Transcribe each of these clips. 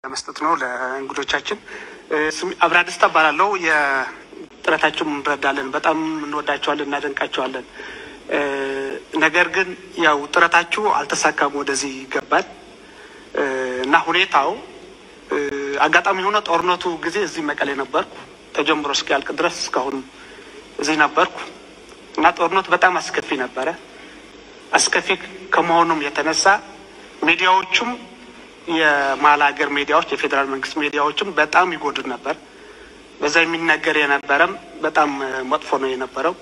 ለመስጠት ነው ለእንግዶቻችን። ስም አብራ ደስታ እባላለሁ። የጥረታችሁን እንረዳለን። በጣም እንወዳቸዋለን፣ እናደንቃቸዋለን። ነገር ግን ያው ጥረታችሁ አልተሳካም፣ ወደዚህ ይገባል እና ሁኔታው አጋጣሚ የሆነ ጦርነቱ ጊዜ እዚህ መቀሌ ነበርኩ ተጀምሮ እስኪያልቅ ድረስ እስካሁን እዚህ ነበርኩ እና ጦርነቱ በጣም አስከፊ ነበረ። አስከፊ ከመሆኑም የተነሳ ሚዲያዎቹም የመሀል ሀገር ሚዲያዎች የፌዴራል መንግስት ሚዲያዎችም በጣም ይጎዱ ነበር። በዛ የሚነገር የነበረም በጣም መጥፎ ነው የነበረው።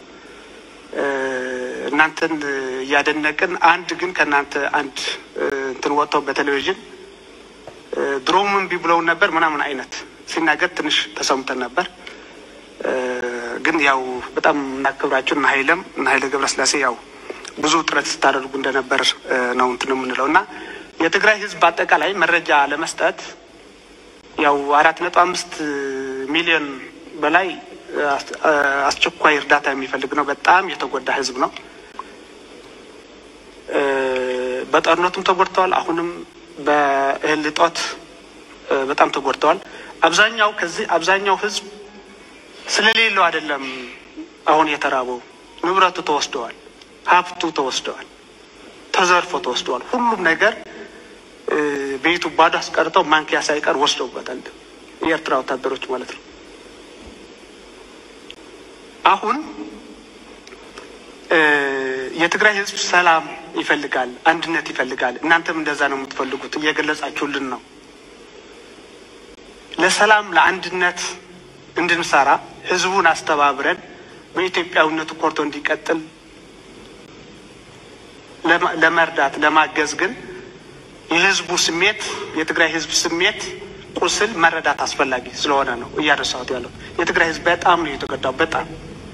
እናንተን እያደነቅን አንድ ግን ከእናንተ አንድ እንትን ወጥተው በቴሌቪዥን ድሮም እምቢ ብለውን ነበር ምናምን አይነት ሲናገር ትንሽ ተሰምተን ነበር። ግን ያው በጣም እናክብራችሁ እና ሀይለም እና ሀይለ ገብረስላሴ ያው ብዙ ጥረት ስታደርጉ እንደነበር ነው እንትን የምንለው እና የትግራይ ህዝብ በአጠቃላይ መረጃ ለመስጠት ያው አራት ነጥብ አምስት ሚሊዮን በላይ አስቸኳይ እርዳታ የሚፈልግ ነው። በጣም የተጎዳ ህዝብ ነው። በጦርነቱም ተጎድተዋል። አሁንም በእህል እጦት በጣም ተጎድተዋል። አብዛኛው ከዚህ አብዛኛው ህዝብ ስለሌለው አይደለም አሁን የተራበው፣ ንብረቱ ተወስደዋል፣ ሀብቱ ተወስደዋል፣ ተዘርፎ ተወስደዋል። ሁሉም ነገር ቤቱ ባዶ አስቀርተው ማንኪያ ሳይቀር ወስደውበታል። የኤርትራ ወታደሮች ማለት ነው። አሁን የትግራይ ህዝብ ሰላም ይፈልጋል፣ አንድነት ይፈልጋል። እናንተም እንደዛ ነው የምትፈልጉት፣ እየገለጻችሁልን ነው። ለሰላም ለአንድነት እንድንሰራ ህዝቡን አስተባብረን በኢትዮጵያዊነቱ ኮርቶ እንዲቀጥል ለመርዳት ለማገዝ ግን የህዝቡ ስሜት የትግራይ ህዝብ ስሜት ቁስል መረዳት አስፈላጊ ስለሆነ ነው እያነሳሁት ያለው። የትግራይ ህዝብ በጣም ነው የተጎዳው። በጣም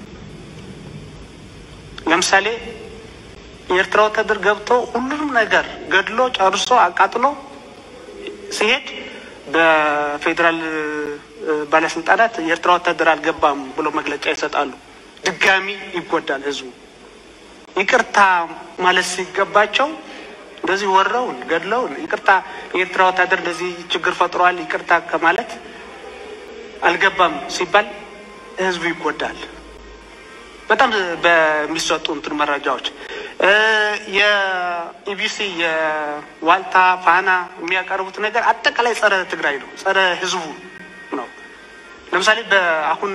ለምሳሌ የኤርትራ ወታደር ገብቶ ሁሉንም ነገር ገድሎ ጨርሶ አቃጥሎ ሲሄድ በፌዴራል ባለስልጣናት የኤርትራ ወታደር አልገባም ብሎ መግለጫ ይሰጣሉ። ድጋሚ ይጎዳል ህዝቡ። ይቅርታ ማለት ሲገባቸው እንደዚህ ወረውን ገድለውን ይቅርታ የኤርትራ ወታደር እንደዚህ ችግር ፈጥሯል ይቅርታ ከማለት አልገባም ሲባል ህዝቡ ይጎዳል። በጣም በሚሰጡ እንትን መረጃዎች የኢቢሲ የዋልታ ፋና የሚያቀርቡት ነገር አጠቃላይ ጸረ ትግራይ ነው፣ ጸረ ህዝቡ ነው። ለምሳሌ በአሁኑ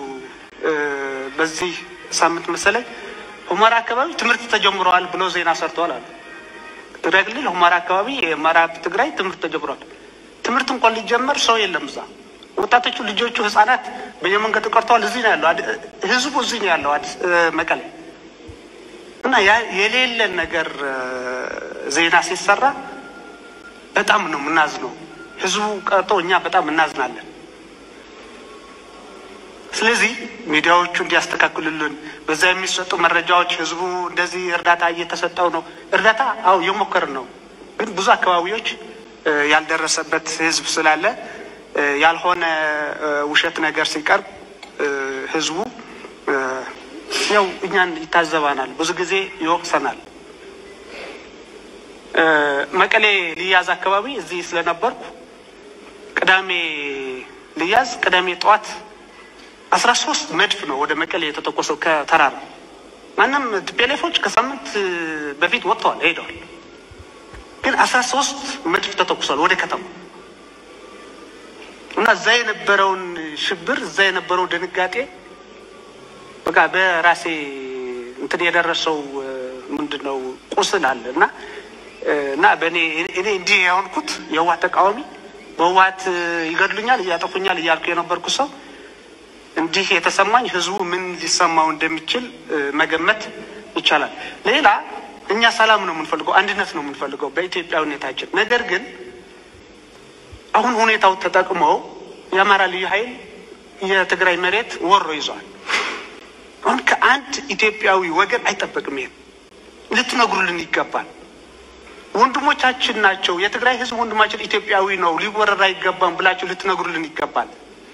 በዚህ ሳምንት መሰለኝ ሁመራ አካባቢ ትምህርት ተጀምረዋል ብሎ ዜና ሰርተዋል አሉ። ትግራይ ክልል ሁመራ አካባቢ የምዕራብ ትግራይ ትምህርት ተጀምሯል። ትምህርት እንኳን ሊጀመር ሰው የለም እዛ። ወጣቶቹ ልጆቹ፣ ህጻናት በየመንገዱ ቀርተዋል። እዚህ ነው ያለው ህዝቡ፣ እዚህ ነው ያለው አዲስ መቀሌ እና የሌለን ነገር ዜና ሲሰራ በጣም ነው የምናዝነው። ህዝቡ ቀርቶ እኛ በጣም እናዝናለን። ስለዚህ ሚዲያዎቹ እንዲያስተካክሉልን በዛ የሚሰጡ መረጃዎች ህዝቡ እንደዚህ እርዳታ እየተሰጠው ነው። እርዳታ አው እየሞከርን ነው፣ ግን ብዙ አካባቢዎች ያልደረሰበት ህዝብ ስላለ ያልሆነ ውሸት ነገር ሲቀርብ ህዝቡ ያው እኛን ይታዘባናል፣ ብዙ ጊዜ ይወቅሰናል። መቀሌ ልያዝ አካባቢ እዚህ ስለነበርኩ ቅዳሜ ልያዝ ቅዳሜ ጠዋት አስራ ሶስት መድፍ ነው ወደ መቀሌ የተተኮሰው ከተራራ። ማንም ቲፔሌፎች ከሳምንት በፊት ወጥተዋል ሄደዋል፣ ግን አስራ ሶስት መድፍ ተተኩሷል ወደ ከተማ እና እዛ የነበረውን ሽብር እዛ የነበረው ድንጋጤ በቃ በራሴ እንትን የደረሰው ምንድን ነው ቁስል አለ እና እና በእኔ እኔ እንዲህ የሆንኩት የህወሓት ተቃዋሚ በህወሓት ይገድሉኛል እያጠፉኛል እያልኩ የነበርኩ ሰው እንዲህ የተሰማኝ ህዝቡ ምን ሊሰማው እንደሚችል መገመት ይቻላል። ሌላ እኛ ሰላም ነው የምንፈልገው፣ አንድነት ነው የምንፈልገው በኢትዮጵያዊነታችን። ነገር ግን አሁን ሁኔታው ተጠቅመው የአማራ ልዩ ኃይል የትግራይ መሬት ወሮ ይዟል። አሁን ከአንድ ኢትዮጵያዊ ወገን አይጠበቅም። ይሄን ልትነግሩልን ይገባል። ወንድሞቻችን ናቸው። የትግራይ ህዝብ ወንድማችን ኢትዮጵያዊ ነው፣ ሊወረር አይገባም ብላችሁ ልትነግሩልን ይገባል።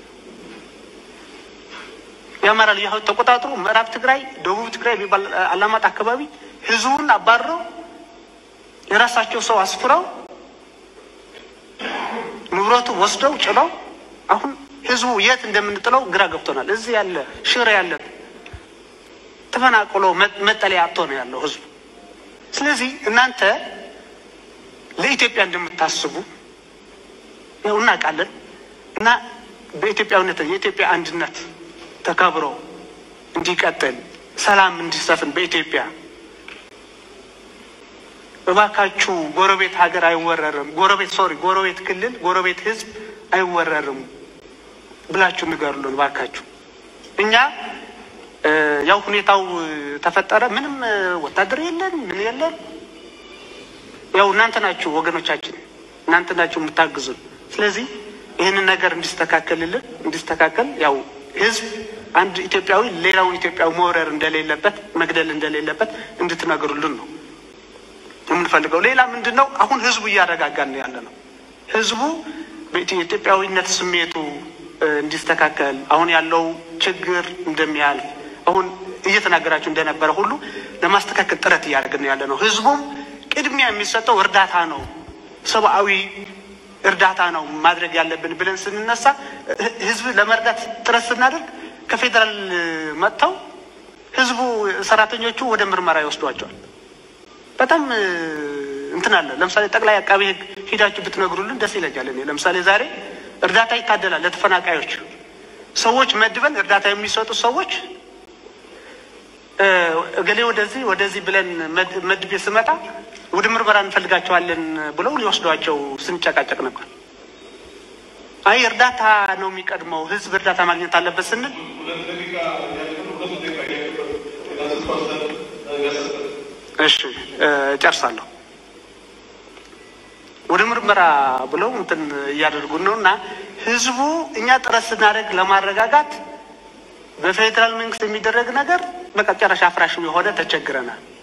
የአማራ ልዩ ኃይል ተቆጣጥሮ ምዕራብ ትግራይ፣ ደቡብ ትግራይ የሚባል አላማጣ አካባቢ ህዝቡን አባረው የራሳቸው ሰው አስፍረው ንብረቱ ወስደው ጭነው አሁን ህዝቡ የት እንደምንጥለው ግራ ገብቶናል። እዚህ ያለ ሽሬ ያለ ተፈናቅሎ መጠለያ አጥቶ ነው ያለው ህዝቡ። ስለዚህ እናንተ ለኢትዮጵያ እንደምታስቡ ያው እናውቃለን እና በኢትዮጵያዊነት የኢትዮጵያ አንድነት ተከብሮ እንዲቀጥል ሰላም እንዲሰፍን በኢትዮጵያ እባካችሁ ጎረቤት ሀገር አይወረርም፣ ጎረቤት ሶሪ፣ ጎረቤት ክልል፣ ጎረቤት ህዝብ አይወረርም ብላችሁ ንገሩልን እባካችሁ። እኛ ያው ሁኔታው ተፈጠረ፣ ምንም ወታደር የለን ምን የለን። ያው እናንተ ናችሁ ወገኖቻችን፣ እናንተ ናችሁ የምታግዙን። ስለዚህ ይህንን ነገር እንዲስተካከልልን እንዲስተካከል ያው ህዝብ አንድ ኢትዮጵያዊ ሌላውን ኢትዮጵያዊ መውረር እንደሌለበት መግደል እንደሌለበት እንድትነግሩልን ነው የምንፈልገው። ሌላ ምንድን ነው? አሁን ህዝቡ እያረጋጋን ነው ያለ ነው። ህዝቡ የኢትዮጵያዊነት ስሜቱ እንዲስተካከል አሁን ያለው ችግር እንደሚያልፍ አሁን እየተናገራችሁ እንደነበረ ሁሉ ለማስተካከል ጥረት እያደረግን ነው ያለ ነው። ህዝቡም ቅድሚያ የሚሰጠው እርዳታ ነው፣ ሰብአዊ እርዳታ ነው ማድረግ ያለብን ብለን ስንነሳ ህዝብ ለመርዳት ጥረት ስናደርግ ከፌዴራል መጥተው ህዝቡ ሰራተኞቹ ወደ ምርመራ ይወስዷቸዋል። በጣም እንትን አለ። ለምሳሌ ጠቅላይ አቃቤ ህግ ሂዳችሁ ብትነግሩልን ደስ ይለኛል። እኔ ለምሳሌ ዛሬ እርዳታ ይታደላል ለተፈናቃዮች ሰዎች መድበን እርዳታ የሚሰጡ ሰዎች እገሌ ወደዚህ ወደዚህ ብለን መድቤ ስመጣ ወደ ምርመራ እንፈልጋቸዋለን ብለው ሊወስዷቸው ስንጨቃጨቅ ነበር። አይ እርዳታ ነው የሚቀድመው፣ ህዝብ እርዳታ ማግኘት አለበት ስንል እሺ እጨርሳለሁ። ወደ ምርመራ ብለው እንትን እያደረጉን ነው እና ህዝቡ እኛ ጥረት ስናደርግ ለማረጋጋት በፌዴራል መንግስት የሚደረግ ነገር በቃ ጨረሻ አፍራሽ የሆነ ተቸግረናል።